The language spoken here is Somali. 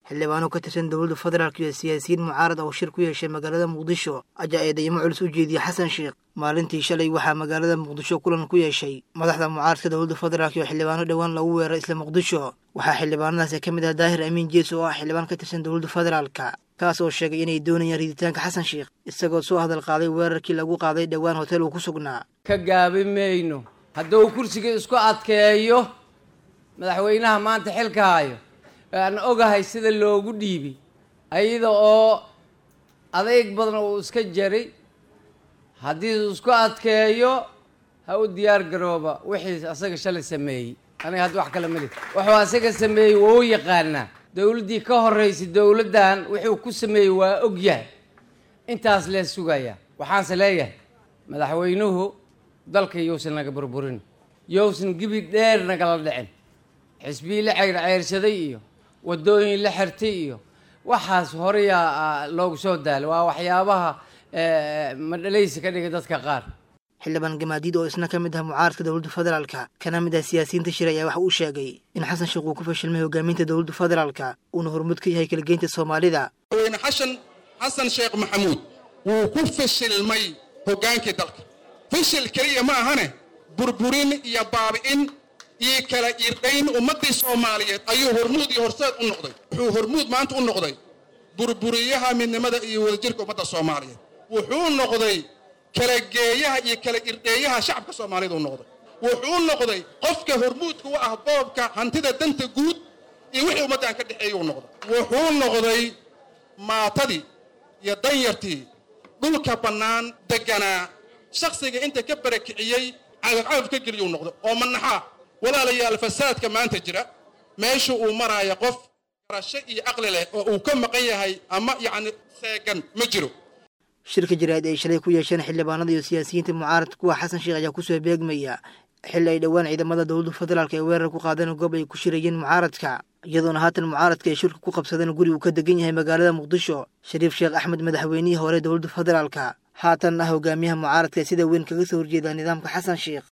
xildhibaano ka tirsan dowladda federaalk iyo siyaasiyiin mucaarad oo shir ku yeeshay magaalada muqdisho ayaa eedeymo culus u jeediyey xasan sheekh maalintii shalay waxaa magaalada muqdisho kulan ku yeeshay madaxda mucaaradka dowladda federaalk iyo xildhibaano dhowaan lagu weeray isla muqdisho waxaa xildhibaanadaasi ka mid ah daahir amiin jees oo ah xildhibaan ka tirsan dowladda federaalka kaas oo sheegay inay doonayaan riditaanka xasan sheekh isagoo soo hadal qaaday weerarkii lagu qaaday dhowaan hotel uu ku sugnaa ka gaabi mayno hadduu kursiga isku adkeeyo madaxweynaha maanta xilka hayo aan ogahay sida loogu dhiibi ayada oo adeyg badan uu iska jaray haddii uu isku adkeeyo ha u diyaar garooba wixii asaga shalay sameeyey aniga hadda wax kale mali wuxuu asaga sameeyey waa u yaqaanaa dowladdii ka horeysay dowladdan wuxuu ku sameeyey waa og yahay intaas lee sugaya waxaanse leeyahay madaxweynuhu dalka yowsan naga burburin yowsan gibi dheer nagala dhicin xisbiyi la ceyrceyrshaday iyo waddooyin la xirtay iyo waxaas horeyaa loogu soo daala waa waxyaabaha madhalaysi ka dhigay dadka qaar xildhibaan gamaadiid oo isna ka mid ah mucaaradka dowladda federaalka kana mid ah siyaasiyiinta shir ayaa waxa uu sheegay in xasan sheekh uu ku fashilmay hogaaminta dowladda federaalka uuna hormud ka yahay kalageynta soomaalida madaxweyne xashan xasan sheekh maxamuud wuu ku fashilmay hoggaankii dalka fashil keliya ma ahane burburin iyo baabi'in iyo kala irdhayn ummaddii soomaaliyeed ayuu hormuud iyo horseed u noqday wuxuu hormuud maanta u noqday burburiyaha midnimada iyo wadajirka ummadda soomaaliyeed wuxuu noqday kala geeyaha iyo kala irdheeyaha shacabka soomaaliyed uu noqday wuxuu noqday qofka hormuudka u ah boobka hantida danta guud iyo wixii ummaddan ka dhexeeya uu noqday wuxuu noqday maatadii iyo danyartii dhulka bannaan degganaa shakhsiga inta ka barakiciyey cagafcagaf ka geliyuu noqday oo manaxaa walaalayaal fasaadka maanta jira meesha uu maraayo qof garasho iyo caqli leh oo uu ka maqan yahay ama yacni seegan ma jiro shirka jaraa'id ay shalay ku yeesheen xildhibaanada iyo siyaasiyiinta mucaaradka kuwa xasan sheekh ayaa kusoo beegmaya xilli ay dhowaan ciidamada dowladda federaalk ee weerar ku qaadeen goob ay ku shirayeen mucaaradka iyadoona haatan mucaaradka ay shirka ku qabsadeen guri uu ka degan yahay magaalada muqdisho shariif sheekh axmed madaxweynihii hore dowladda federaalka haatan ah hogaamiyaha mucaaradka ee sida weyn kaga soo horjeeda nidaamka xasan sheekh